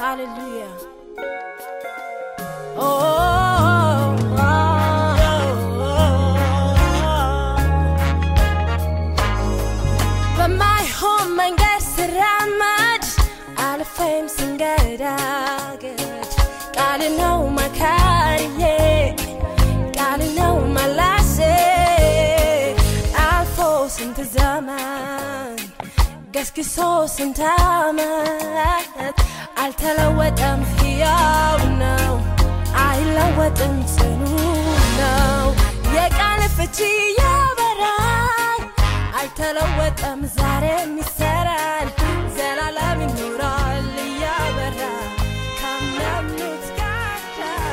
Hallelujah. Oh, oh, oh, በማይሆን መንገድ ስራመድ አልፌም ስንገዳገድ ቃል ነው መካሪዬ ቃል ነው መላሴ አልፎ ስንት ዘመን ገስግሶ ስንት ዓመት አልተለወጠም፣ ሕያው ነው፣ አይለወጥም፣ ጽኑ ነው። የቃል ፍቺ ያበራል፣ አይተለወጠም፣ ዛሬም ይሰራል፣ ዘላለም ይኖራል እያበራ ከሚያምኑት ጋር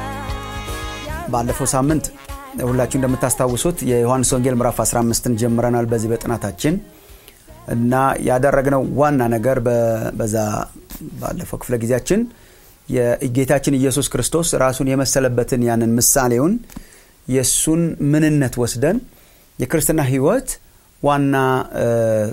ባለፈው ሳምንት ሁላችሁ እንደምታስታውሱት የዮሐንስ ወንጌል ምዕራፍ 15ን ጀምረናል በዚህ በጥናታችን እና ያደረግነው ዋና ነገር በ- በዛ ባለፈው ክፍለ ጊዜያችን የጌታችን ኢየሱስ ክርስቶስ ራሱን የመሰለበትን ያንን ምሳሌውን የእሱን ምንነት ወስደን የክርስትና ህይወት ዋና እ፣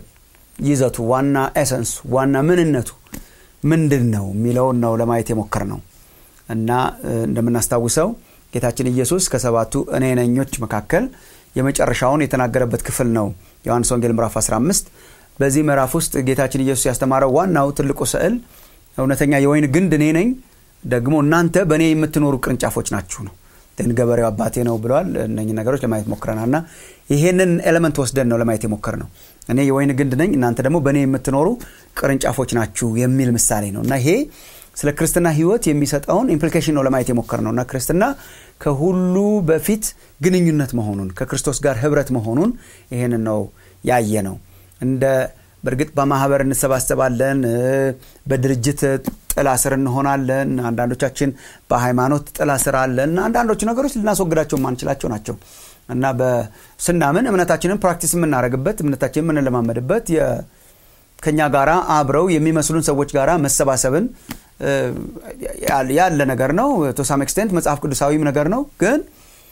ይዘቱ ዋና ኤሰንስ ዋና ምንነቱ ምንድን ነው የሚለውን ነው ለማየት የሞከር ነው እና እ፣ እንደምናስታውሰው ጌታችን ኢየሱስ ከሰባቱ እኔ ነኞች መካከል የመጨረሻውን የተናገረበት ክፍል ነው ዮሐንስ ወንጌል ምዕራፍ 15 በዚህ ምዕራፍ ውስጥ ጌታችን ኢየሱስ ያስተማረው ዋናው ትልቁ ስዕል እውነተኛ የወይን ግንድ እኔ ነኝ ደግሞ እናንተ በእኔ የምትኖሩ ቅርንጫፎች ናችሁ ነው ግን ገበሬው አባቴ ነው ብለዋል እነኝህ ነገሮች ለማየት ሞክረናል እና ይሄንን ኤሌመንት ወስደን ነው ለማየት የሞከር ነው እኔ የወይን ግንድ ነኝ እናንተ ደግሞ በእኔ የምትኖሩ ቅርንጫፎች ናችሁ የሚል ምሳሌ ነው እና ይሄ ስለ ክርስትና ህይወት የሚሰጠውን ኢምፕሊኬሽን ነው ለማየት የሞከር ነው እና ክርስትና ከሁሉ በፊት ግንኙነት መሆኑን ከክርስቶስ ጋር ህብረት መሆኑን ይሄንን ነው ያየ ነው እንደ በእርግጥ በማህበር እንሰባሰባለን እ፣ በድርጅት ጥላ ስር እንሆናለን አንዳንዶቻችን በሃይማኖት ጥላ ስር አለን አንዳንዶቹ ነገሮች ልናስወግዳቸው የማንችላቸው ናቸው እና በስናምን እምነታችንን ፕራክቲስ የምናደርግበት እምነታችን የምንለማመድበት የ- ከኛ ጋራ አብረው የሚመስሉን ሰዎች ጋራ መሰባሰብን እ፣ ያለ- ያለ ነገር ነው ቶሳም ኤክስቴንት መጽሐፍ ቅዱሳዊም ነገር ነው ግን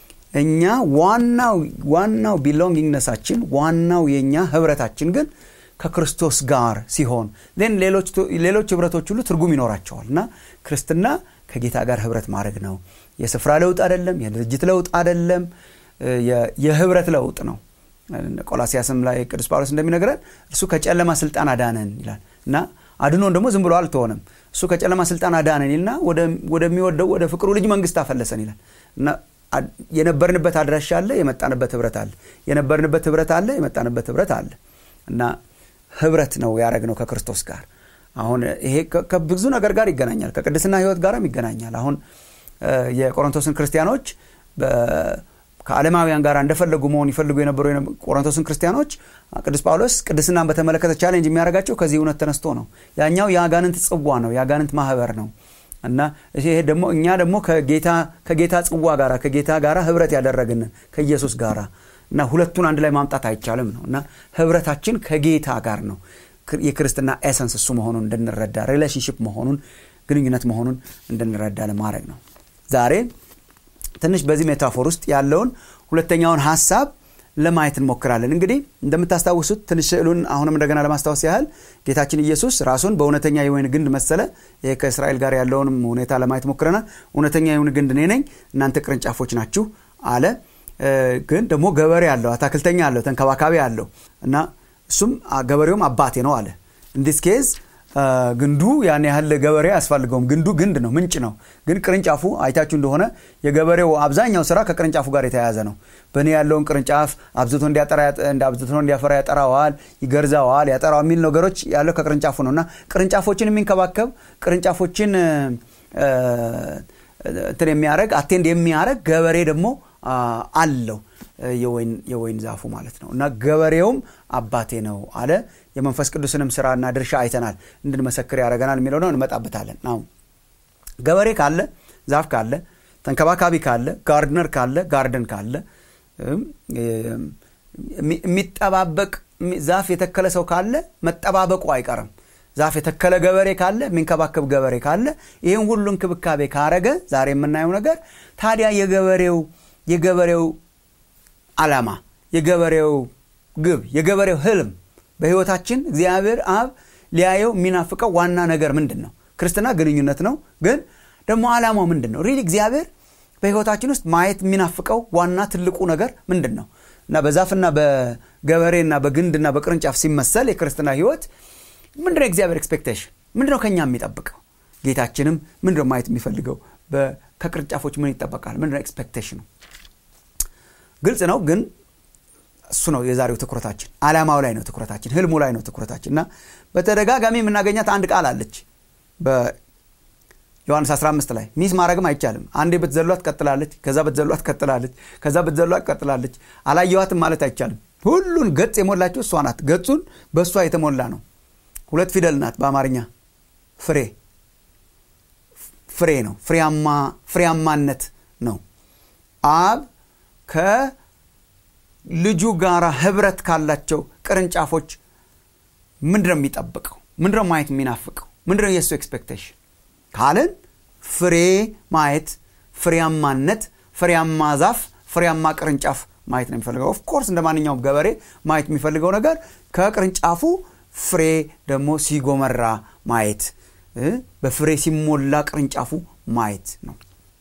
እኛ ዋናው ዋናው ቢሎንጊንግነሳችን ዋናው የእኛ ህብረታችን ግን ከክርስቶስ ጋር ሲሆን ን ሌሎች ሌሎች ህብረቶች ሁሉ ትርጉም ይኖራቸዋል እና ክርስትና ከጌታ ጋር ህብረት ማድረግ ነው የስፍራ ለውጥ አይደለም የድርጅት ለውጥ አይደለም እ፣ የ- የህብረት ለውጥ ነው ቆላሲያስም ላይ ቅዱስ ጳውሎስ እንደሚነግረን እርሱ ከጨለማ ስልጣን አዳነን ይላል እና አድኖን ደግሞ ዝም ብሎ አልተሆነም እሱ ከጨለማ ስልጣን አዳነን ይልና ወደ- ወደሚወደው ወደ ፍቅሩ ልጅ መንግስት አፈለሰን ይላል እና አ- የነበርንበት አድራሻ አለ የመጣንበት ህብረት አለ የነበርንበት ህብረት አለ የመጣንበት ህብረት አለ እና ህብረት ነው ያደረግነው ከክርስቶስ ጋር አሁን ይሄ ከ- ከብዙ ነገር ጋር ይገናኛል ከቅድስና ህይወት ጋርም ይገናኛል አሁን እ፣ የቆሮንቶስን ክርስቲያኖች በ- ከዓለማውያን ጋር እንደፈለጉ መሆን ይፈልጉ የነበሩ የነበ- ቆሮንቶስን ክርስቲያኖች ቅዱስ ጳውሎስ ቅድስናን በተመለከተ ቻሌንጅ የሚያደርጋቸው ከዚህ እውነት ተነስቶ ነው ያኛው የአጋንንት ጽዋ ነው የአጋንንት ማህበር ነው እና ይሄ ደግሞ እኛ ደግሞ ከጌታ ከጌታ ጽዋ ጋራ ከጌታ ጋራ ህብረት ያደረግን ከኢየሱስ ጋራ እና ሁለቱን አንድ ላይ ማምጣት አይቻልም ነው እና ህብረታችን ከጌታ ጋር ነው ክር- የክርስትና ኤሰንስ እሱ መሆኑን እንድንረዳ ሪሌሽንሽፕ መሆኑን ግንኙነት መሆኑን እንድንረዳ ለማድረግ ነው ዛሬ ትንሽ በዚህ ሜታፎር ውስጥ ያለውን ሁለተኛውን ሀሳብ ለማየት እንሞክራለን እንግዲህ እንደምታስታውሱት ትንሽ ስዕሉን አሁንም እንደገና ለማስታወስ ያህል ጌታችን ኢየሱስ ራሱን በእውነተኛ የወይን ግንድ መሰለ ይህ ከእስራኤል ጋር ያለውንም ሁኔታ ለማየት ሞክረናል እውነተኛ የወይን ግንድ እኔ ነኝ እናንተ ቅርንጫፎች ናችሁ አለ እ፣ ግን ደግሞ ገበሬ አለው አታክልተኛ አለው ተንከባካቢ አለው እና እሱም አ- ገበሬውም አባቴ ነው አለ እንዲስ ኬዝ ግንዱ ያን ያህል ገበሬ አያስፈልገውም ግንዱ ግንድ ነው ምንጭ ነው ግን ቅርንጫፉ አይታችሁ እንደሆነ የገበሬው አብዛኛው ስራ ከቅርንጫፉ ጋር የተያያዘ ነው በእኔ ያለውን ቅርንጫፍ አብዝቶ እንዲያጠራ ያጠ- እንደ አብዝቶ እንዲያፈራ ያጠራዋል ይገርዛዋል ያጠራዋል የሚል ነገሮች ያለው ከቅርንጫፉ ነው እና ቅርንጫፎችን የሚንከባከብ ቅርንጫፎችን እ፣ እ፣ እንትን የሚያደረግ አቴንድ የሚያደረግ ገበሬ ደግሞ አ፣ አለው እ፣ የወይን የወይን ዛፉ ማለት ነው እና ገበሬውም አባቴ ነው አለ የመንፈስ ቅዱስንም ስራና ድርሻ አይተናል እንድንመሰክር ያደረገናል የሚለው ነው እንመጣበታለን አሁን ገበሬ ካለ ዛፍ ካለ ተንከባካቢ ካለ ጋርድነር ካለ ጋርደን ካለ እም፣ የሚ- የሚጠባበቅ የሚ- ዛፍ የተከለ ሰው ካለ መጠባበቁ አይቀርም ዛፍ የተከለ ገበሬ ካለ የሚንከባከብ ገበሬ ካለ ይህን ሁሉ እንክብካቤ ካረገ ዛሬ የምናየው ነገር ታዲያ የገበሬው የገበሬው አላማ የገበሬው ግብ የገበሬው ህልም በህይወታችን እግዚአብሔር አብ ሊያየው የሚናፍቀው ዋና ነገር ምንድን ነው ክርስትና ግንኙነት ነው ግን ደግሞ ዓላማው ምንድን ነው ሪል እግዚአብሔር በህይወታችን ውስጥ ማየት የሚናፍቀው ዋና ትልቁ ነገር ምንድን ነው እና በዛፍና በገበሬና በግንድና በቅርንጫፍ ሲመሰል የክርስትና ህይወት ምንድነው የእግዚአብሔር ኤክስፔክቴሽን ምንድነው ከኛ የሚጠብቀው ጌታችንም ምንድነው ማየት የሚፈልገው ከቅርንጫፎች ምን ይጠበቃል ምንድነው ኤክስፔክቴሽኑ ግልጽ ነው ግን እሱ ነው የዛሬው ትኩረታችን አላማው ላይ ነው ትኩረታችን ህልሙ ላይ ነው ትኩረታችን እና በተደጋጋሚ የምናገኛት አንድ ቃል አለች በዮሐንስ 15 ላይ ሚስ ማድረግም አይቻልም አንዴ ብትዘሏት ቀጥላለች ከዛ ብትዘሏት ቀጥላለች ከዛ ብትዘሏት ቀጥላለች አላየዋትም ማለት አይቻልም ሁሉን ገጽ የሞላችው እሷ ናት ገጹን በእሷ የተሞላ ነው ሁለት ፊደል ናት በአማርኛ ፍሬ ፍሬ ነው ፍሬያማነት ነው አብ ከልጁ ጋር ህብረት ካላቸው ቅርንጫፎች ምንድነው የሚጠብቀው ምንድነው ማየት የሚናፍቀው ምንድነው የእሱ ኤክስፔክቴሽን ካልን ፍሬ ማየት ፍሬያማነት ፍሬያማ ዛፍ ፍሬያማ ቅርንጫፍ ማየት ነው የሚፈልገው ኦፍኮርስ እንደ ማንኛውም ገበሬ ማየት የሚፈልገው ነገር ከቅርንጫፉ ፍሬ ደግሞ ሲጎመራ ማየት በፍሬ ሲሞላ ቅርንጫፉ ማየት ነው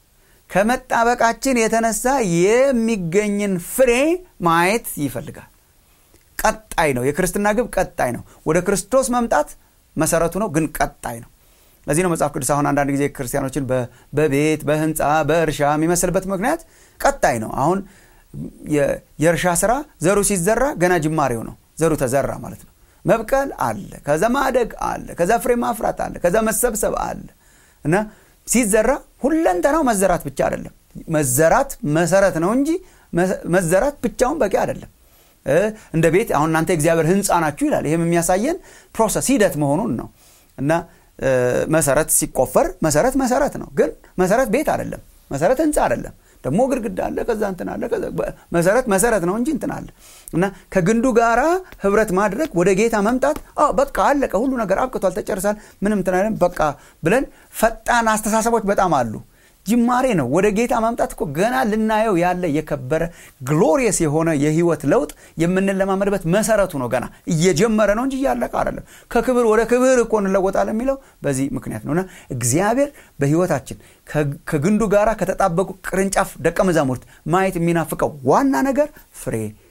ከመጣበቃችን የተነሳ የሚገኝን ፍሬ ማየት ይፈልጋል ቀጣይ ነው የክርስትና ግብ ቀጣይ ነው ወደ ክርስቶስ መምጣት መሰረቱ ነው ግን ቀጣይ ነው ለዚህ ነው መጽሐፍ ቅዱስ አሁን አንዳንድ ጊዜ ክርስቲያኖችን በቤት በህንፃ በእርሻ የሚመስልበት ምክንያት ቀጣይ ነው አሁን የእርሻ ስራ ዘሩ ሲዘራ ገና ጅማሬው ነው ዘሩ ተዘራ ማለት ነው መብቀል አለ ከዛ ማደግ አለ ከዛ ፍሬ ማፍራት አለ ከዛ መሰብሰብ አለ እና ሲዘራ ሁለንተናው መዘራት ብቻ አይደለም መዘራት መሰረት ነው እንጂ መዘራት ብቻውን በቂ አይደለም እንደ ቤት አሁን እናንተ እግዚአብሔር ህንፃ ናችሁ ይላል ይህም የሚያሳየን ፕሮሰስ ሂደት መሆኑን ነው እና መሰረት ሲቆፈር መሰረት መሰረት ነው ግን መሰረት ቤት አይደለም መሰረት ህንፃ አይደለም ደግሞ ግድግዳ አለ ከዛ እንትን አለ መሰረት መሰረት ነው እንጂ እንትን አለ እና ከግንዱ ጋራ ህብረት ማድረግ ወደ ጌታ መምጣት በቃ አለቀ ሁሉ ነገር አብቅቷል ተጨርሳል ምንም እንትን በቃ ብለን ፈጣን አስተሳሰቦች በጣም አሉ ጅማሬ ነው ወደ ጌታ ማምጣት እኮ ገና ልናየው ያለ የከበረ ግሎሪየስ የሆነ የህይወት ለውጥ የምንለማመድበት መሰረቱ ነው ገና እየጀመረ ነው እንጂ እያለቀ አይደለም ከክብር ወደ ክብር እኮ እንለወጣለን የሚለው በዚህ ምክንያት ነውና እግዚአብሔር በህይወታችን ከግንዱ ጋር ከተጣበቁ ቅርንጫፍ ደቀ መዛሙርት ማየት የሚናፍቀው ዋና ነገር ፍሬ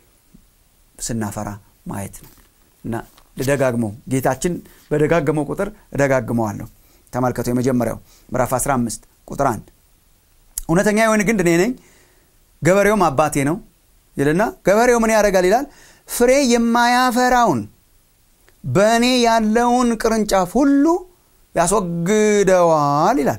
ስናፈራ ማየት ነው እና ልደጋግመው ጌታችን በደጋገመው ቁጥር እደጋግመዋለሁ ተመልከቱ የመጀመሪያው ምዕራፍ 15 ቁጥር 1 እውነተኛ የወይን ግንድ እኔ ነኝ ገበሬውም አባቴ ነው ይልና ገበሬው ምን ያደርጋል ይላል ፍሬ የማያፈራውን በእኔ ያለውን ቅርንጫፍ ሁሉ ያስወግደዋል ይላል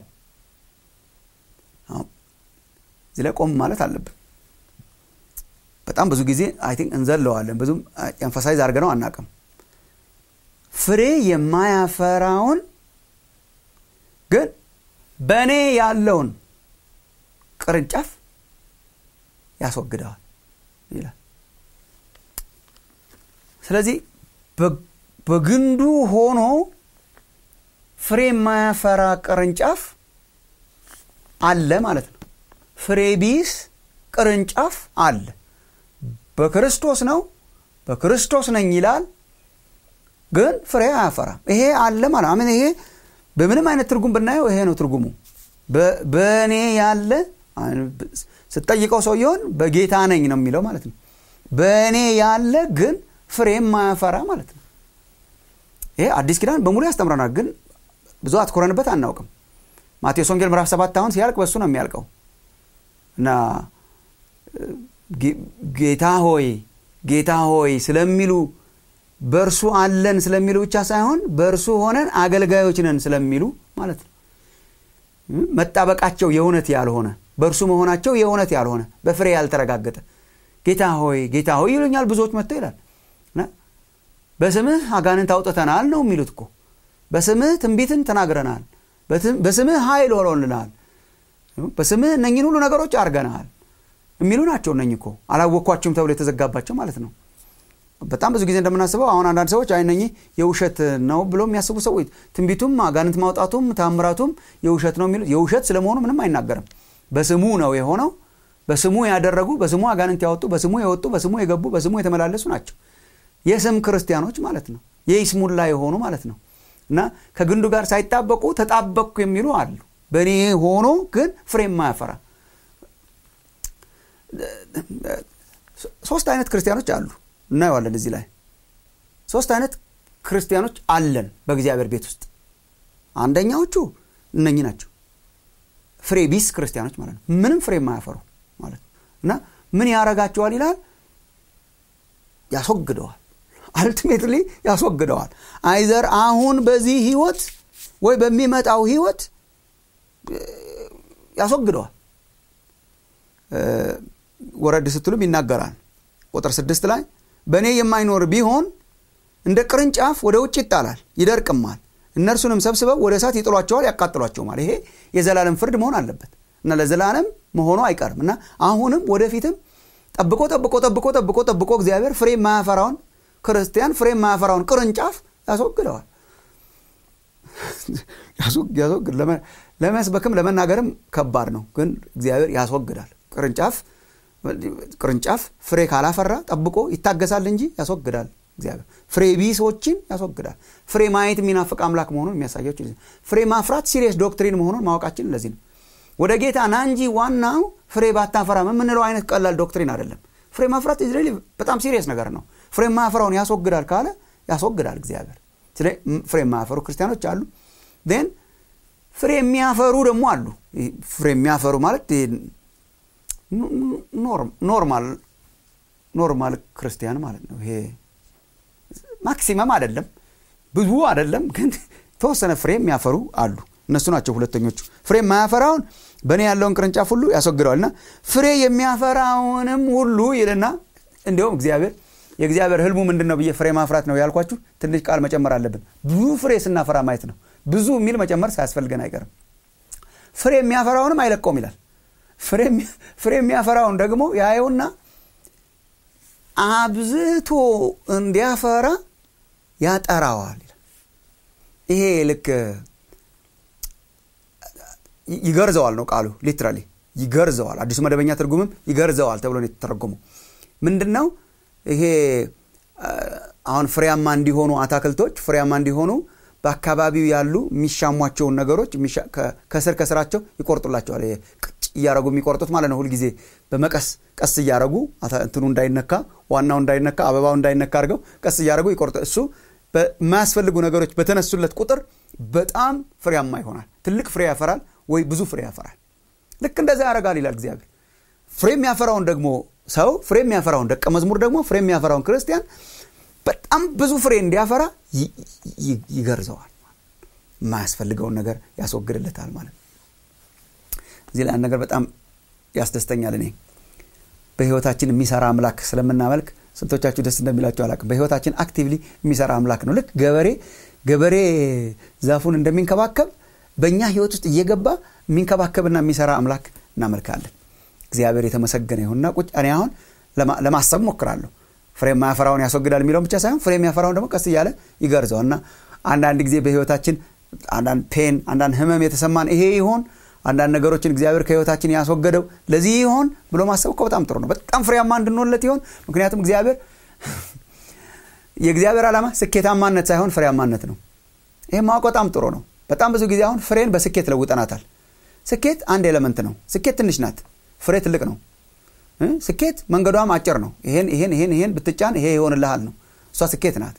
እዚህ ላይ ቆም ማለት አለብን በጣም ብዙ ጊዜ አይ ቲንክ እንዘለዋለን ብዙም ኤንፈሳይዝ አድርገ ነው አናቅም ፍሬ የማያፈራውን ግን በእኔ ያለውን ቅርንጫፍ ያስወግደዋል ይላል ስለዚህ በግንዱ ሆኖ ፍሬ የማያፈራ ቅርንጫፍ አለ ማለት ነው ፍሬ ቢስ ቅርንጫፍ አለ በክርስቶስ ነው በክርስቶስ ነኝ ይላል ግን ፍሬ አያፈራም ይሄ አለ ማለት አምን ይሄ በምንም አይነት ትርጉም ብናየው ይሄ ነው ትርጉሙ በእኔ ያለ ስጠይቀው ሰውየውን በጌታ ነኝ ነው የሚለው ማለት ነው በእኔ ያለ ግን ፍሬ ማያፈራ ማለት ነው ይሄ አዲስ ኪዳን በሙሉ ያስተምረናል ግን ብዙ አትኮረንበት አናውቅም ማቴዎስ ወንጌል ምዕራፍ ሰባት አሁን ሲያልቅ በሱ ነው የሚያልቀው እና ጌታ ሆይ ጌታ ሆይ ስለሚሉ በእርሱ አለን ስለሚሉ ብቻ ሳይሆን በእርሱ ሆነን አገልጋዮች ነን ስለሚሉ ማለት ነው መጣበቃቸው የእውነት ያልሆነ በእርሱ መሆናቸው የእውነት ያልሆነ በፍሬ ያልተረጋገጠ ጌታ ሆይ ጌታ ሆይ ይሉኛል ብዙዎች መጥተው ይላል በስምህ አጋንንት አውጥተናል ነው የሚሉት እኮ በስምህ ትንቢትን ተናግረናል በስምህ ኃይል ሆኖልናል በስምህ እነኝን ሁሉ ነገሮች አርገናል የሚሉ ናቸው እነኝ እኮ አላወቅኳችሁም ተብሎ የተዘጋባቸው ማለት ነው በጣም ብዙ ጊዜ እንደምናስበው አሁን አንዳንድ ሰዎች አይነኝ የውሸት ነው ብሎ የሚያስቡ ሰዎች ትንቢቱም አጋንንት ማውጣቱም ታምራቱም የውሸት ነው የሚሉት የውሸት ስለመሆኑ ምንም አይናገርም በስሙ ነው የሆነው በስሙ ያደረጉ በስሙ አጋንንት ያወጡ በስሙ የወጡ በስሙ የገቡ በስሙ የተመላለሱ ናቸው የስም ክርስቲያኖች ማለት ነው የይስሙላ የሆኑ ማለት ነው እና ከግንዱ ጋር ሳይጣበቁ ተጣበቅኩ የሚሉ አሉ በእኔ ሆኖ ግን ፍሬ የማያፈራ ሶስት አይነት ክርስቲያኖች አሉ እናየዋለን እዚህ ላይ ሶስት አይነት ክርስቲያኖች አለን በእግዚአብሔር ቤት ውስጥ አንደኛዎቹ እነኚህ ናቸው ፍሬ ቢስ ክርስቲያኖች ማለት ነው ምንም ፍሬ የማያፈሩ ማለት ነው እና ምን ያረጋቸዋል ይላል ያስወግደዋል አልቲሜትሊ ያስወግደዋል አይዘር አሁን በዚህ ህይወት ወይ በሚመጣው ህይወት ያስወግደዋል ወረድ ስትሉም ይናገራል ቁጥር ስድስት ላይ በእኔ የማይኖር ቢሆን እንደ ቅርንጫፍ ወደ ውጭ ይጣላል ይደርቅማል እነርሱንም ሰብስበው ወደ እሳት ይጥሏቸዋል ያቃጥሏቸውማል ይሄ የዘላለም ፍርድ መሆን አለበት እና ለዘላለም መሆኑ አይቀርም እና አሁንም ወደፊትም ጠብቆ ጠብቆ ጠብቆ ጠብቆ ጠብቆ እግዚአብሔር ፍሬ የማያፈራውን ክርስቲያን ፍሬ የማያፈራውን ቅርንጫፍ ያስወግደዋል ያስወግድ ለመስበክም ለመናገርም ከባድ ነው ግን እግዚአብሔር ያስወግዳል ቅርንጫፍ ቅርንጫፍ ፍሬ ካላፈራ ጠብቆ ይታገሳል እንጂ ያስወግዳል እግዚአብሔር ፍሬ ቢሶችን ያስወግዳል ፍሬ ማየት የሚናፍቅ አምላክ መሆኑን የሚያሳያቸው ፍሬ ማፍራት ሲሪየስ ዶክትሪን መሆኑን ማወቃችን ለዚህ ነው ወደ ጌታ ና እንጂ ዋናው ፍሬ ባታፈራም የምንለው አይነት ቀላል ዶክትሪን አይደለም ፍሬ ማፍራት ኢዝራኤል በጣም ሲሪየስ ነገር ነው ፍሬ ማያፈራውን ያስወግዳል ካለ ያስወግዳል እግዚአብሔር ስለ ፍሬ የማያፈሩ ክርስቲያኖች አሉ ን ፍሬ የሚያፈሩ ደግሞ አሉ ፍሬ የሚያፈሩ ማለት ኖርማል ኖርማል ክርስቲያን ማለት ነው ይሄ ማክሲመም አይደለም ብዙ አይደለም ግን ተወሰነ ፍሬ የሚያፈሩ አሉ እነሱ ናቸው ሁለተኞቹ ፍሬ የማያፈራውን በእኔ ያለውን ቅርንጫፍ ሁሉ ያስወግደዋል እና ፍሬ የሚያፈራውንም ሁሉ ይልና እንዲሁም እግዚአብሔር የእግዚአብሔር ህልሙ ምንድን ነው ብዬ ፍሬ ማፍራት ነው ያልኳችሁ ትንሽ ቃል መጨመር አለብን ብዙ ፍሬ ስናፈራ ማየት ነው ብዙ የሚል መጨመር ሳያስፈልገን አይቀርም ፍሬ የሚያፈራውንም አይለቀውም ይላል ፍሬ የሚያፈራውን ደግሞ ያየውና አብዝቶ እንዲያፈራ ያጠራዋል ይሄ ልክ ይገርዘዋል ነው ቃሉ ሊትራሊ ይገርዘዋል አዲሱ መደበኛ ትርጉምም ይገርዘዋል ተብሎ ነው የተተረጎመው ምንድን ነው ይሄ አሁን ፍሬያማ እንዲሆኑ አታክልቶች ፍሬያማ እንዲሆኑ በአካባቢው ያሉ የሚሻሟቸውን ነገሮች ከስር ከስራቸው ይቆርጡላቸዋል ቅጭ እያረጉ የሚቆርጡት ማለት ነው ሁልጊዜ በመቀስ ቀስ እያረጉ እንትኑ እንዳይነካ ዋናው እንዳይነካ አበባው እንዳይነካ አድርገው ቀስ እያረጉ ይቆርጡ እሱ በማያስፈልጉ ነገሮች በተነሱለት ቁጥር በጣም ፍሬያማ ይሆናል ትልቅ ፍሬ ያፈራል ወይ ብዙ ፍሬ ያፈራል ልክ እንደዛ ያደርጋል ይላል እግዚአብሔር ፍሬ የሚያፈራውን ደግሞ ሰው ፍሬ የሚያፈራውን ደቀ መዝሙር ደግሞ ፍሬ የሚያፈራውን ክርስቲያን በጣም ብዙ ፍሬ እንዲያፈራ ይገርዘዋል የማያስፈልገውን ነገር ያስወግድለታል ማለት ነው እዚህ ላይ ነገር በጣም ያስደስተኛል እኔ በህይወታችን የሚሰራ አምላክ ስለምናመልክ ስንቶቻችሁ ደስ እንደሚላቸው አላቅም በህይወታችን አክቲቭሊ የሚሰራ አምላክ ነው ልክ ገበሬ ገበሬ ዛፉን እንደሚንከባከብ በእኛ ህይወት ውስጥ እየገባ የሚንከባከብና የሚሰራ አምላክ እናመልካለን እግዚአብሔር የተመሰገነ ይሁንና ቁጭ እኔ አሁን ለማሰብ ሞክራለሁ ፍሬ የማያፈራውን ያስወግዳል የሚለውን ብቻ ሳይሆን ፍሬ የሚያፈራውን ደግሞ ቀስ እያለ ይገርዘው እና አንዳንድ ጊዜ በህይወታችን አንዳንድ ፔን አንዳንድ ህመም የተሰማን ይሄ ይሆን አንዳንድ ነገሮችን እግዚአብሔር ከህይወታችን ያስወገደው ለዚህ ይሆን ብሎ ማሰብ እኮ በጣም ጥሩ ነው በጣም ፍሬያማ እንድንሆንለት ይሆን ምክንያቱም እግዚአብሔር የእግዚአብሔር ዓላማ ስኬታማነት ሳይሆን ፍሬያማነት ነው ይህ ማወቅ በጣም ጥሩ ነው በጣም ብዙ ጊዜ አሁን ፍሬን በስኬት ለውጠናታል ስኬት አንድ ኤሌመንት ነው ስኬት ትንሽ ናት ፍሬ ትልቅ ነው ስኬት መንገዷም አጭር ነው ይሄን ይሄን ይሄን ይሄን ብትጫን ይሄ ይሆንልሃል ነው እሷ ስኬት ናት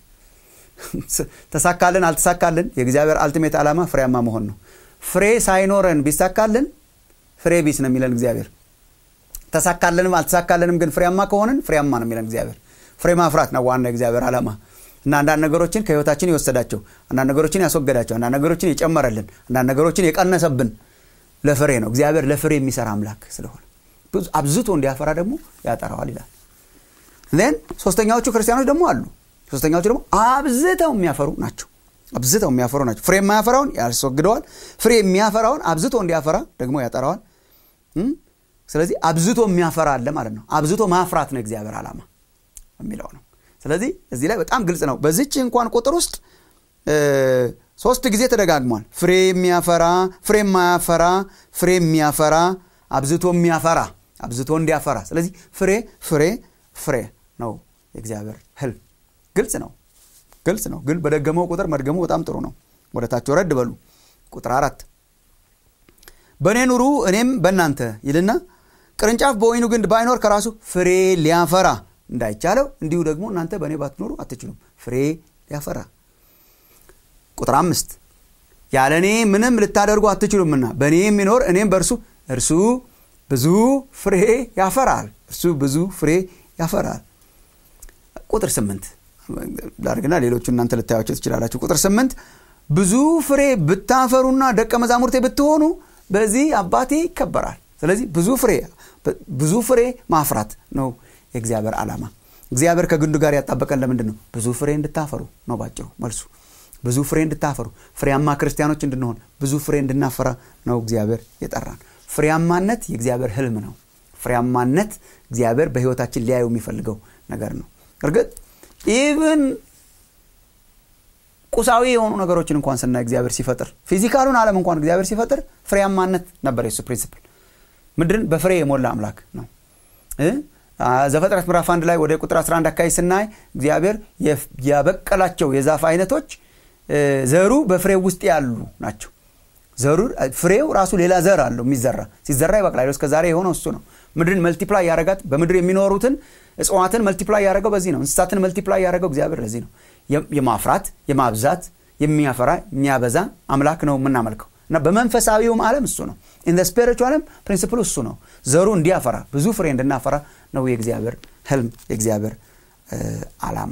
ተሳካልን አልተሳካልን የእግዚአብሔር አልቲሜት ዓላማ ፍሬያማ መሆን ነው ፍሬ ሳይኖረን ቢሳካልን ፍሬ ቢስ ነው የሚለን እግዚአብሔር ተሳካልንም አልተሳካልንም ግን ፍሬያማ ከሆንን ፍሬያማ ነው የሚለን እግዚአብሔር ፍሬ ማፍራት ነው ዋና የእግዚአብሔር ዓላማ እና አንዳንድ ነገሮችን ከህይወታችን የወሰዳቸው አንዳንድ ነገሮችን ያስወገዳቸው አንዳንድ ነገሮችን የጨመረልን አንዳንድ ነገሮችን የቀነሰብን ለፍሬ ነው እግዚአብሔር ለፍሬ የሚሰራ አምላክ ስለሆነ አብዝቶ እንዲያፈራ ደግሞ ያጠራዋል ይላል ን ሶስተኛዎቹ ክርስቲያኖች ደግሞ አሉ ሶስተኛዎቹ ደግሞ አብዝተው የሚያፈሩ ናቸው አብዝተው የሚያፈሩ ናቸው ፍሬ የማያፈራውን ያስወግደዋል ፍሬ የሚያፈራውን አብዝቶ እንዲያፈራ ደግሞ ያጠራዋል ስለዚህ አብዝቶ የሚያፈራ አለ ማለት ነው አብዝቶ ማፍራት ነው እግዚአብሔር ዓላማ የሚለው ነው ስለዚህ እዚህ ላይ በጣም ግልጽ ነው በዚች እንኳን ቁጥር ውስጥ ሶስት ጊዜ ተደጋግሟል ፍሬ የሚያፈራ ፍሬ የማያፈራ ፍሬ የሚያፈራ አብዝቶ የሚያፈራ አብዝቶ እንዲያፈራ ስለዚህ ፍሬ ፍሬ ፍሬ ነው የእግዚአብሔር ህልም ግልጽ ነው ግልጽ ነው ግን በደገመው ቁጥር መድገሙ በጣም ጥሩ ነው ወደ ታች ወረድ በሉ ቁጥር አራት በእኔ ኑሩ እኔም በእናንተ ይልና ቅርንጫፍ በወይኑ ግንድ ባይኖር ከራሱ ፍሬ ሊያፈራ እንዳይቻለው እንዲሁ ደግሞ እናንተ በእኔ ባትኖሩ አትችሉም ፍሬ ሊያፈራ ቁጥር አምስት ያለ እኔ ምንም ልታደርጉ አትችሉምና በእኔ የሚኖር እኔም በእርሱ እርሱ ብዙ ፍሬ ያፈራል እርሱ ብዙ ፍሬ ያፈራል ቁጥር ስምንት ላርግና ሌሎቹ እናንተ ልታያቸው ትችላላችሁ ቁጥር ስምንት ብዙ ፍሬ ብታፈሩና ደቀ መዛሙርቴ ብትሆኑ በዚህ አባቴ ይከበራል ስለዚህ ብዙ ፍሬ ብዙ ፍሬ ማፍራት ነው የእግዚአብሔር ዓላማ እግዚአብሔር ከግንዱ ጋር ያጣበቀን ለምንድን ነው ብዙ ፍሬ እንድታፈሩ ነው ባጭሩ መልሱ ብዙ ፍሬ እንድታፈሩ ፍሬያማ ክርስቲያኖች እንድንሆን ብዙ ፍሬ እንድናፈራ ነው እግዚአብሔር የጠራን ፍሬያማነት የእግዚአብሔር ህልም ነው ፍሬያማነት እግዚአብሔር በህይወታችን ሊያዩ የሚፈልገው ነገር ነው እርግጥ ኢቭን ቁሳዊ የሆኑ ነገሮችን እንኳን ስናይ እግዚአብሔር ሲፈጥር ፊዚካሉን ዓለም እንኳን እግዚአብሔር ሲፈጥር ፍሬያማነት ነበር የሱ ፕሪንስፕል ምድርን በፍሬ የሞላ አምላክ ነው ዘፈጥረት ምዕራፍ አንድ ላይ ወደ ቁጥር 11 አካባቢ ስናይ እግዚአብሔር ያበቀላቸው የዛፍ አይነቶች ዘሩ በፍሬው ውስጥ ያሉ ናቸው ዘሩ ፍሬው ራሱ ሌላ ዘር አለው የሚዘራ ሲዘራ ይበቅላል እስከ ዛሬ የሆነው እሱ ነው ምድርን መልቲፕላይ ያረጋት በምድር የሚኖሩትን እጽዋትን መልቲፕላይ ያደረገው በዚህ ነው እንስሳትን መልቲፕላይ ያደረገው እግዚአብሔር ለዚህ ነው የማፍራት የማብዛት የሚያፈራ የሚያበዛ አምላክ ነው የምናመልከው እና በመንፈሳዊውም ዓለም እሱ ነው ኢን ስፒሪቹዋልም ፕሪንስፕሉ እሱ ነው ዘሩ እንዲያፈራ ብዙ ፍሬ እንድናፈራ ነው የእግዚአብሔር ህልም የእግዚአብሔር አላማ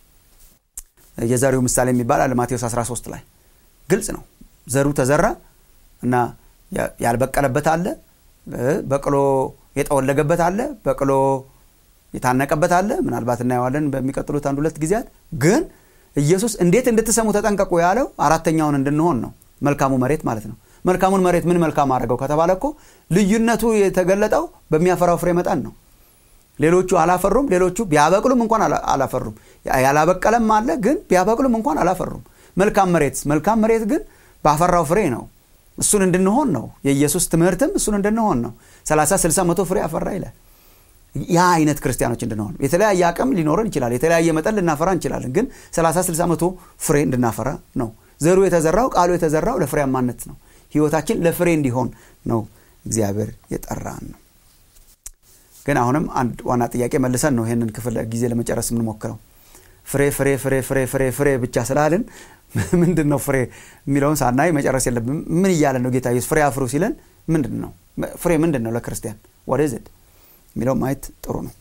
የዘሪው ምሳሌ የሚባል አለ ማቴዎስ 13 ላይ ግልጽ ነው ዘሩ ተዘራ እና ያልበቀለበት አለ በቅሎ የጠወለገበት አለ በቅሎ የታነቀበት አለ ምናልባት እናየዋለን በሚቀጥሉት አንድ ሁለት ጊዜያት ግን ኢየሱስ እንዴት እንድትሰሙ ተጠንቀቁ ያለው አራተኛውን እንድንሆን ነው መልካሙ መሬት ማለት ነው መልካሙን መሬት ምን መልካም አድርገው ከተባለ እኮ ልዩነቱ የተገለጠው በሚያፈራው ፍሬ መጠን ነው ሌሎቹ አላፈሩም ሌሎቹ ቢያበቅሉም እንኳን አላፈሩም ያላበቀለም አለ ግን ቢያበቅሉም እንኳን አላፈሩም መልካም መሬት መልካም መሬት ግን ባፈራው ፍሬ ነው እሱን እንድንሆን ነው የኢየሱስ ትምህርትም እሱን እንድንሆን ነው 30 60 መቶ ፍሬ አፈራ ይላል ያ አይነት ክርስቲያኖች እንድንሆን የተለያየ አቅም ሊኖረን ይችላል የተለያየ መጠን ልናፈራ እንችላለን ግን 30 60 መቶ ፍሬ እንድናፈራ ነው ዘሩ የተዘራው ቃሉ የተዘራው ለፍሬያማነት ነው ህይወታችን ለፍሬ እንዲሆን ነው እግዚአብሔር የጠራን ነው ግን አሁንም አንድ ዋና ጥያቄ መልሰን ነው ይህንን ክፍል ጊዜ ለመጨረስ የምንሞክረው ፍሬ ፍሬ ፍሬ ፍሬ ፍሬ ፍሬ ብቻ ስላልን ምንድን ነው ፍሬ የሚለውን ሳናይ መጨረስ የለብን ምን እያለን ነው ጌታ ኢየሱስ ፍሬ አፍሩ ሲለን ምንድን ነው ፍሬ ምንድን ነው ለክርስቲያን ወደ ዝድ የሚለው ማየት ጥሩ ነው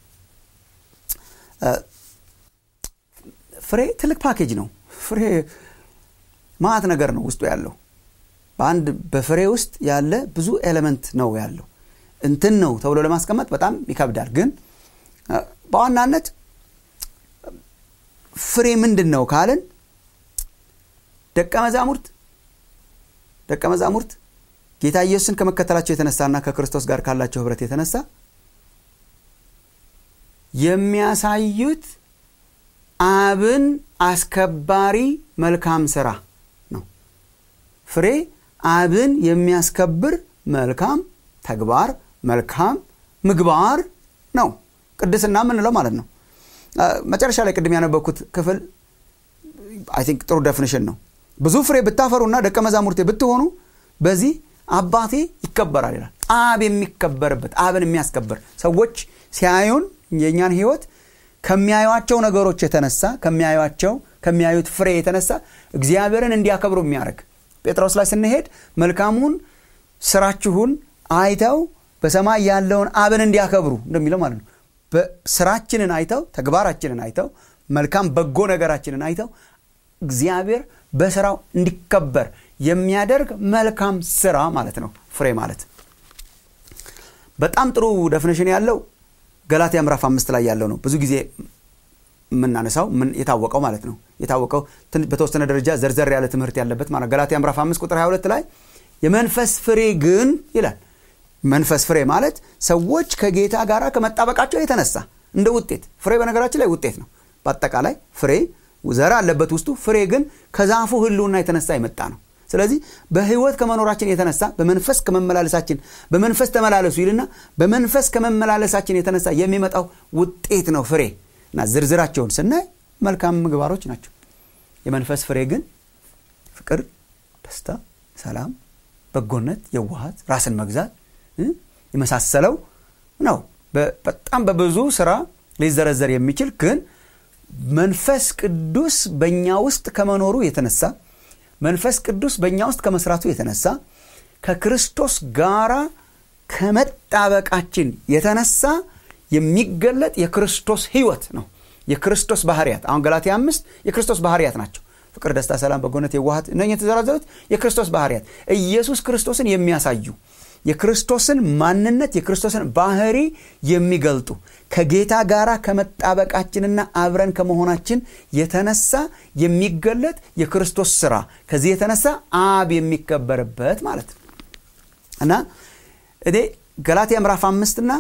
ፍሬ ትልቅ ፓኬጅ ነው ፍሬ ማት ነገር ነው ውስጡ ያለው በአንድ በፍሬ ውስጥ ያለ ብዙ ኤሌመንት ነው ያለው እንትን ነው ተብሎ ለማስቀመጥ በጣም ይከብዳል ግን በዋናነት ፍሬ ምንድን ነው ካልን ደቀ መዛሙርት ደቀ መዛሙርት ጌታ ኢየሱስን ከመከተላቸው የተነሳና ከክርስቶስ ጋር ካላቸው ህብረት የተነሳ የሚያሳዩት አብን አስከባሪ መልካም ስራ ነው ፍሬ አብን የሚያስከብር መልካም ተግባር መልካም ምግባር ነው ቅድስና የምንለው ማለት ነው መጨረሻ ላይ ቅድም ያነበኩት ክፍል አይ ቲንክ ጥሩ ደፊኒሽን ነው ብዙ ፍሬ ብታፈሩና ደቀ መዛሙርቴ ብትሆኑ በዚህ አባቴ ይከበራል ይላል አብ የሚከበርበት አብን የሚያስከብር ሰዎች ሲያዩን የእኛን ህይወት ከሚያዩቸው ነገሮች የተነሳ ከሚያዩቸው ከሚያዩት ፍሬ የተነሳ እግዚአብሔርን እንዲያከብሩ የሚያደርግ ጴጥሮስ ላይ ስንሄድ መልካሙን ስራችሁን አይተው በሰማይ ያለውን አብን እንዲያከብሩ እንደሚለው ማለት ነው ስራችንን አይተው ተግባራችንን አይተው መልካም በጎ ነገራችንን አይተው እግዚአብሔር በስራው እንዲከበር የሚያደርግ መልካም ስራ ማለት ነው ፍሬ ማለት በጣም ጥሩ ደፍኒሽን ያለው ገላትያ ምዕራፍ አምስት ላይ ያለው ነው ብዙ ጊዜ የምናነሳው የታወቀው ማለት ነው የታወቀው በተወሰነ ደረጃ ዘርዘር ያለ ትምህርት ያለበት ማለት ገላትያ ምዕራፍ አምስት ቁጥር 22 ላይ የመንፈስ ፍሬ ግን ይላል መንፈስ ፍሬ ማለት ሰዎች ከጌታ ጋር ከመጣበቃቸው የተነሳ እንደ ውጤት ፍሬ በነገራችን ላይ ውጤት ነው በአጠቃላይ ፍሬ ዘር አለበት ውስጡ ፍሬ ግን ከዛፉ ህልውና የተነሳ የመጣ ነው ስለዚህ በህይወት ከመኖራችን የተነሳ በመንፈስ ከመመላለሳችን በመንፈስ ተመላለሱ ይልና በመንፈስ ከመመላለሳችን የተነሳ የሚመጣው ውጤት ነው ፍሬ እና ዝርዝራቸውን ስናይ መልካም ምግባሮች ናቸው የመንፈስ ፍሬ ግን ፍቅር ደስታ፣ ሰላም፣ በጎነት፣ የዋሃት፣ ራስን መግዛት የመሳሰለው ነው። በጣም በብዙ ስራ ሊዘረዘር የሚችል ግን መንፈስ ቅዱስ በእኛ ውስጥ ከመኖሩ የተነሳ መንፈስ ቅዱስ በእኛ ውስጥ ከመስራቱ የተነሳ ከክርስቶስ ጋራ ከመጣበቃችን የተነሳ የሚገለጥ የክርስቶስ ህይወት ነው። የክርስቶስ ባህርያት አሁን ገላትያ አምስት የክርስቶስ ባህርያት ናቸው። ፍቅር፣ ደስታ፣ ሰላም፣ በጎነት፣ የዋሃት እነ የተዘረዘሩት የክርስቶስ ባህርያት ኢየሱስ ክርስቶስን የሚያሳዩ የክርስቶስን ማንነት የክርስቶስን ባህሪ የሚገልጡ ከጌታ ጋር ከመጣበቃችንና አብረን ከመሆናችን የተነሳ የሚገለጥ የክርስቶስ ስራ ከዚህ የተነሳ አብ የሚከበርበት ማለት ነው እና እኔ ገላትያ ምዕራፍ አምስትና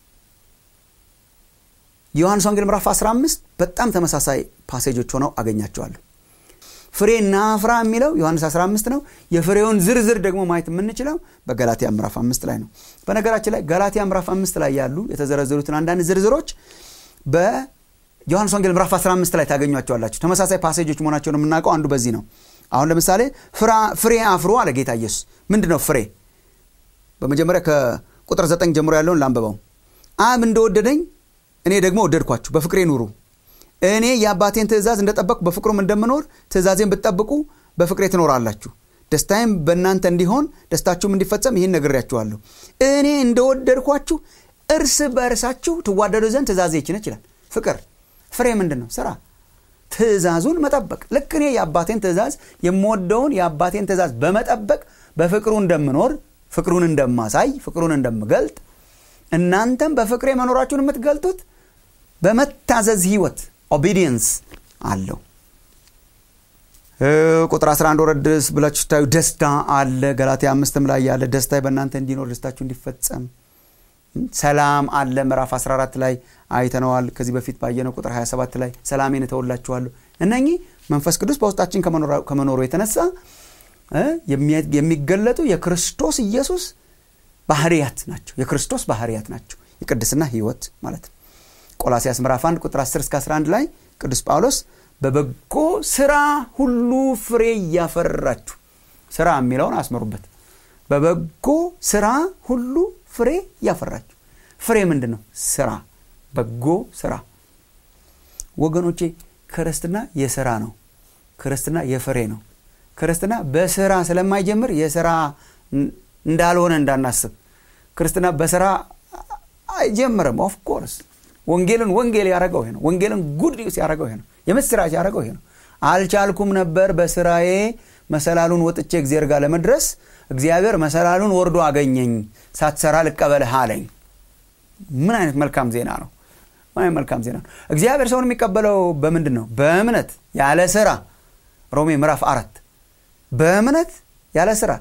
ዮሐንስ ወንጌል ምዕራፍ 15 በጣም ተመሳሳይ ፓሴጆች ሆነው አገኛቸዋለሁ። ፍሬና ፍራ የሚለው ዮሐንስ 15 ነው። የፍሬውን ዝርዝር ደግሞ ማየት የምንችለው በገላትያ ምዕራፍ 5 ላይ ነው። በነገራችን ላይ ገላትያ ምዕራፍ 5 ላይ ያሉ የተዘረዘሩትን አንዳንድ ዝርዝሮች በዮሐንስ ወንጌል ምዕራፍ 15 ላይ ታገኟቸዋላችሁ። ተመሳሳይ ፓሴጆች መሆናቸውን የምናውቀው አንዱ በዚህ ነው። አሁን ለምሳሌ ፍሬ አፍሩ አለ ጌታ ኢየሱስ። ምንድን ነው ፍሬ? በመጀመሪያ ከቁጥር 9 ጀምሮ ያለውን ላንብበው። አብ እንደወደደኝ እኔ ደግሞ ወደድኳችሁ፣ በፍቅሬ ኑሩ እኔ የአባቴን ትእዛዝ እንደጠበቅኩ በፍቅሩም እንደምኖር ትእዛዜን ብትጠብቁ በፍቅሬ ትኖራላችሁ። ደስታዬም በእናንተ እንዲሆን ደስታችሁም እንዲፈጸም ይህን ነግሬያችኋለሁ። እኔ እንደወደድኳችሁ እርስ በእርሳችሁ ትዋደዱ ዘንድ ትእዛዜ ይችን ይችላል። ፍቅር ፍሬ ምንድን ነው? ስራ፣ ትእዛዙን መጠበቅ። ልክ እኔ የአባቴን ትእዛዝ የምወደውን የአባቴን ትእዛዝ በመጠበቅ በፍቅሩ እንደምኖር ፍቅሩን እንደማሳይ ፍቅሩን እንደምገልጥ እናንተም በፍቅሬ መኖራችሁን የምትገልጡት በመታዘዝ ህይወት ኦቢዲየንስ አለው። ቁጥር 11 ወረድ ብላችሁ ስታዩ ደስታ አለ። ገላትያ አምስትም ላይ ያለ ደስታ በእናንተ እንዲኖር ደስታችሁ እንዲፈጸም ሰላም አለ። ምዕራፍ 14 ላይ አይተነዋል። ከዚህ በፊት ባየነው ቁጥር 27 ላይ ሰላሜን እተውላችኋለሁ። እነኚህ መንፈስ ቅዱስ በውስጣችን ከመኖሩ የተነሳ የሚገለጡ የክርስቶስ ኢየሱስ ባህርያት ናቸው። የክርስቶስ ባህርያት ናቸው። የቅድስና ህይወት ማለት ነው። ቆላሲያስ ምዕራፍ 1 ቁጥር 10 እስከ 11 ላይ ቅዱስ ጳውሎስ በበጎ ስራ ሁሉ ፍሬ እያፈራችሁ ስራ የሚለውን አስመሩበት። በበጎ ስራ ሁሉ ፍሬ እያፈራችሁ። ፍሬ ምንድን ነው? ስራ፣ በጎ ስራ። ወገኖቼ ክርስትና የስራ ነው። ክርስትና የፍሬ ነው። ክርስትና በስራ ስለማይጀምር የስራ እንዳልሆነ እንዳናስብ። ክርስትና በስራ አይጀምርም። ኦፍኮርስ ወንጌልን ወንጌል ያደረገው ይሄ ነው። ወንጌልን ጉድ ኒውስ ያደረገው ይሄ ነው። የምስራች ያደረገው ይሄ ነው። አልቻልኩም ነበር በስራዬ መሰላሉን ወጥቼ እግዚአብሔር ጋር ለመድረስ እግዚአብሔር መሰላሉን ወርዶ አገኘኝ፣ ሳትሰራ ልቀበልህ አለኝ። ምን አይነት መልካም ዜና ነው! ምን አይነት መልካም ዜና ነው! እግዚአብሔር ሰውን የሚቀበለው በምንድን ነው? በእምነት ያለ ስራ። ሮሜ ምዕራፍ አራት በእምነት ያለ ስራ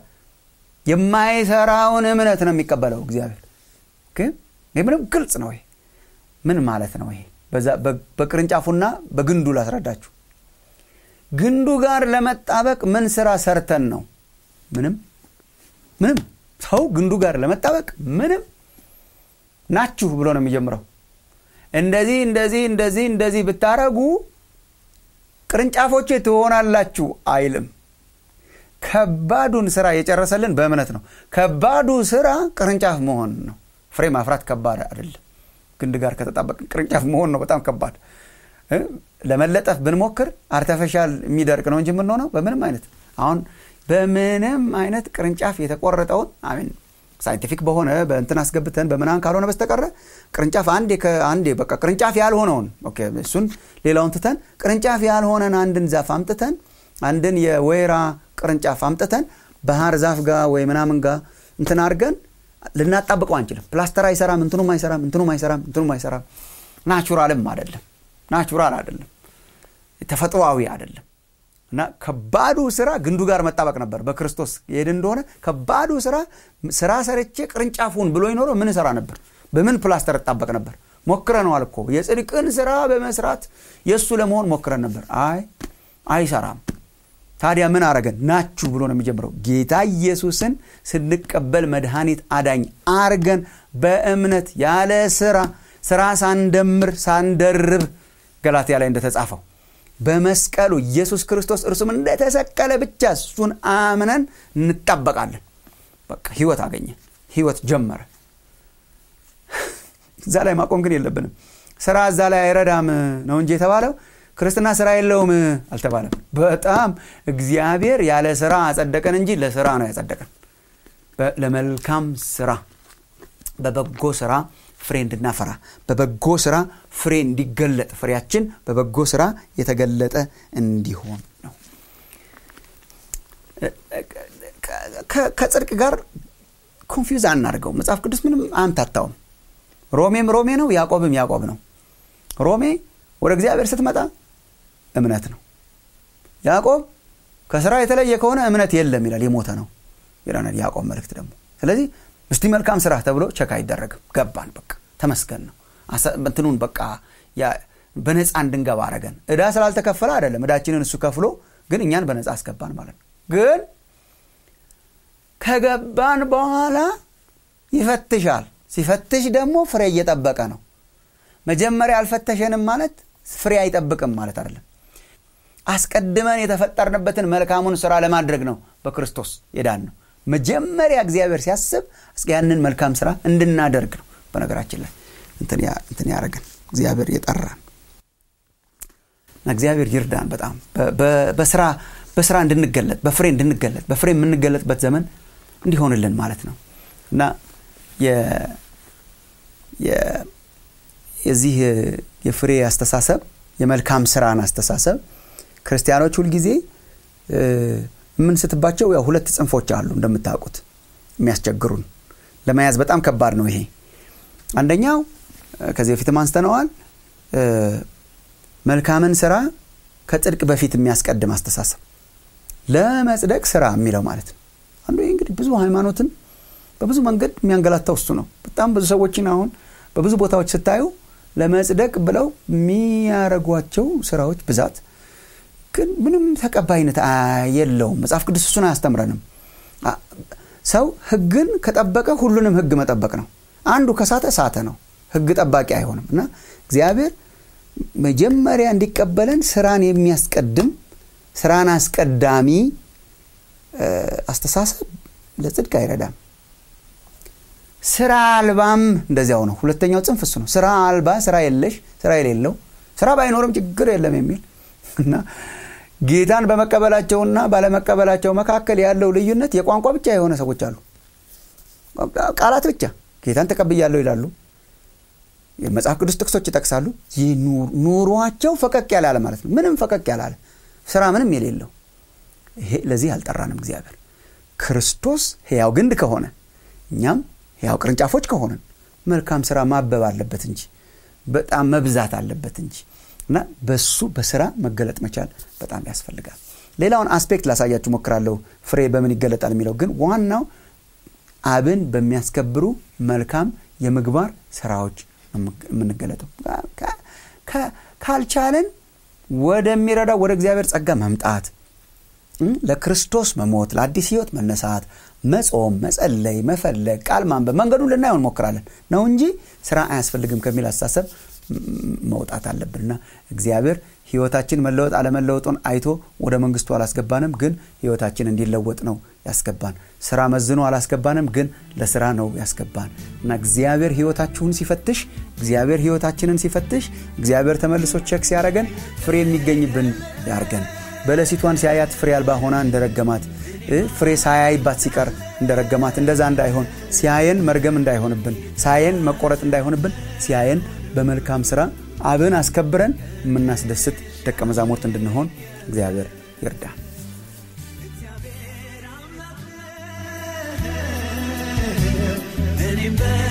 የማይሰራውን እምነት ነው የሚቀበለው እግዚአብሔር። ይህ ምንም ግልጽ ነው። ይሄ ምን ማለት ነው? ይሄ በቅርንጫፉና በግንዱ ላስረዳችሁ። ግንዱ ጋር ለመጣበቅ ምን ስራ ሰርተን ነው? ምንም ምንም። ሰው ግንዱ ጋር ለመጣበቅ ምንም ናችሁ ብሎ ነው የሚጀምረው። እንደዚህ እንደዚህ እንደዚህ እንደዚህ ብታረጉ ቅርንጫፎቼ ትሆናላችሁ አይልም። ከባዱን ስራ የጨረሰልን በእምነት ነው። ከባዱ ስራ ቅርንጫፍ መሆን ነው። ፍሬ ማፍራት ከባድ አይደለም። ግንድ ጋር ከተጣበቅን ቅርንጫፍ መሆን ነው በጣም ከባድ። ለመለጠፍ ብንሞክር አርተፊሻል የሚደርቅ ነው እንጂ የምንሆነው በምንም አይነት አሁን በምንም አይነት ቅርንጫፍ የተቆረጠውን አሚን ሳይንቲፊክ በሆነ በእንትን አስገብተን በምናምን ካልሆነ በስተቀረ ቅርንጫፍ አንዴ ከአንዴ በቃ ቅርንጫፍ ያልሆነውን እሱን ሌላውን ትተን ቅርንጫፍ ያልሆነን አንድን ዛፍ አምጥተን አንድን የወይራ ቅርንጫፍ አምጥተን ባህር ዛፍ ጋር ወይ ምናምን ጋር እንትን አድርገን ልናጣብቀው አንችልም። ፕላስተር አይሰራም፣ እንትኑም አይሰራም፣ እንትኑም አይሰራም፣ እንትኑም አይሰራም። ናቹራልም አይደለም፣ ናቹራል አይደለም፣ ተፈጥሯዊ አይደለም። እና ከባዱ ስራ ግንዱ ጋር መጣበቅ ነበር። በክርስቶስ የሄድ እንደሆነ ከባዱ ስራ ስራ ሰርቼ ቅርንጫፉን ብሎ ይኖረው ምን ሰራ ነበር? በምን ፕላስተር እጣበቅ ነበር? ሞክረነዋል እኮ የጽድቅን ስራ በመስራት የእሱ ለመሆን ሞክረን ነበር። አይ አይሰራም። ታዲያ ምን አረገን? ናችሁ ብሎ ነው የሚጀምረው። ጌታ ኢየሱስን ስንቀበል መድኃኒት አዳኝ አርገን በእምነት ያለ ስራ ስራ ሳንደምር ሳንደርብ ገላትያ ላይ እንደተጻፈው በመስቀሉ ኢየሱስ ክርስቶስ እርሱም እንደተሰቀለ ብቻ እሱን አምነን እንጣበቃለን በቃ ህይወት አገኘ ህይወት ጀመረ እዛ ላይ ማቆም ግን የለብንም ስራ እዛ ላይ አይረዳም ነው እንጂ የተባለው ክርስትና ስራ የለውም አልተባለም በጣም እግዚአብሔር ያለ ስራ አጸደቀን እንጂ ለስራ ነው ያጸደቀን ለመልካም ስራ በበጎ ስራ ፍሬ እንድናፈራ በበጎ ስራ ፍሬ እንዲገለጥ ፍሬያችን በበጎ ስራ የተገለጠ እንዲሆን ነው ከጽድቅ ጋር ኮንፊውዝ አናድርገው መጽሐፍ ቅዱስ ምንም አምታታውም ሮሜም ሮሜ ነው ያዕቆብም ያዕቆብ ነው ሮሜ ወደ እግዚአብሔር ስትመጣ እምነት ነው ያዕቆብ ከስራ የተለየ ከሆነ እምነት የለም ይላል የሞተ ነው ይለናል ያዕቆብ መልእክት ደግሞ ስለዚህ እስቲ መልካም ስራ ተብሎ ቸክ አይደረግም ገባን በቃ ተመስገን ነው እንትኑን በቃ በነፃ እንድንገባ አረገን እዳ ስላልተከፈለ አይደለም እዳችንን እሱ ከፍሎ ግን እኛን በነፃ አስገባን ማለት ነው ግን ከገባን በኋላ ይፈትሻል ሲፈትሽ ደግሞ ፍሬ እየጠበቀ ነው መጀመሪያ አልፈተሸንም ማለት ፍሬ አይጠብቅም ማለት አይደለም አስቀድመን የተፈጠርንበትን መልካሙን ስራ ለማድረግ ነው በክርስቶስ የዳን ነው መጀመሪያ እግዚአብሔር ሲያስብ ያንን መልካም ስራ እንድናደርግ ነው በነገራችን ላይ እንትን ያደረግን እግዚአብሔር የጠራን እግዚአብሔር ይርዳን በጣም በስራ በስራ እንድንገለጥ በፍሬ እንድንገለጥ በፍሬ የምንገለጥበት ዘመን እንዲሆንልን ማለት ነው እና የዚህ የፍሬ አስተሳሰብ የመልካም ስራን አስተሳሰብ ክርስቲያኖች ሁልጊዜ የምንስትባቸው ያው ሁለት ጽንፎች አሉ እንደምታውቁት የሚያስቸግሩን ለመያዝ በጣም ከባድ ነው ይሄ አንደኛው ከዚህ በፊትም አንስተነዋል መልካምን ስራ ከጽድቅ በፊት የሚያስቀድም አስተሳሰብ ለመጽደቅ ስራ የሚለው ማለት ነው አንዱ ይህ እንግዲህ ብዙ ሃይማኖትን በብዙ መንገድ የሚያንገላታው እሱ ነው በጣም ብዙ ሰዎችን አሁን በብዙ ቦታዎች ስታዩ ለመጽደቅ ብለው የሚያደረጓቸው ስራዎች ብዛት ግን ምንም ተቀባይነት የለውም መጽሐፍ ቅዱስ እሱን አያስተምረንም ሰው ህግን ከጠበቀ ሁሉንም ህግ መጠበቅ ነው አንዱ ከሳተ ሳተ ነው ህግ ጠባቂ አይሆንም እና እግዚአብሔር መጀመሪያ እንዲቀበለን ስራን የሚያስቀድም ስራን አስቀዳሚ አስተሳሰብ ለጽድቅ አይረዳም ስራ አልባም እንደዚያው ነው ሁለተኛው ጽንፍ እሱ ነው ስራ አልባ ስራ የለሽ ስራ የሌለው ስራ ባይኖርም ችግር የለም የሚል እና ጌታን በመቀበላቸውና ባለመቀበላቸው መካከል ያለው ልዩነት የቋንቋ ብቻ የሆነ ሰዎች አሉ ቃላት ብቻ ጌታን ተቀብያለሁ ይላሉ የመጽሐፍ ቅዱስ ጥቅሶች ይጠቅሳሉ ኑሯቸው ፈቀቅ ያላለ ማለት ነው ምንም ፈቀቅ ያላለ ስራ ምንም የሌለው ይሄ ለዚህ አልጠራንም እግዚአብሔር ክርስቶስ ህያው ግንድ ከሆነ እኛም ህያው ቅርንጫፎች ከሆንን መልካም ስራ ማበብ አለበት እንጂ በጣም መብዛት አለበት እንጂ እና በሱ በስራ መገለጥ መቻል በጣም ያስፈልጋል ሌላውን አስፔክት ላሳያችሁ ሞክራለሁ ፍሬ በምን ይገለጣል የሚለው ግን ዋናው አብን በሚያስከብሩ መልካም የምግባር ስራዎች የምንገለጠው ካልቻለን ወደሚረዳው ወደ እግዚአብሔር ጸጋ መምጣት ለክርስቶስ መሞት ለአዲስ ህይወት መነሳት መጾም መጸለይ መፈለግ ቃል ማንበብ መንገዱን ልናየው እንሞክራለን ነው እንጂ ስራ አያስፈልግም ከሚል አስተሳሰብ መውጣት አለብንና እግዚአብሔር ህይወታችን መለወጥ አለመለወጡን አይቶ ወደ መንግስቱ አላስገባንም ግን ህይወታችን እንዲለወጥ ነው ያስገባን ስራ መዝኖ አላስገባንም ግን ለስራ ነው ያስገባን እና እግዚአብሔር ህይወታችሁን ሲፈትሽ እግዚአብሔር ህይወታችንን ሲፈትሽ እግዚአብሔር ተመልሶ ቸክ ሲያደረገን ፍሬ የሚገኝብን ያርገን በለሲቷን ሲያያት ፍሬ አልባ ሆና እንደረገማት ፍሬ ሳያይባት ሲቀር እንደረገማት እንደዛ እንዳይሆን ሲያየን መርገም እንዳይሆንብን ሳየን መቆረጥ እንዳይሆንብን ሲያየን በመልካም ስራ አብን አስከብረን የምናስደስት ደቀ መዛሙርት እንድንሆን እግዚአብሔር ይርዳ እኔም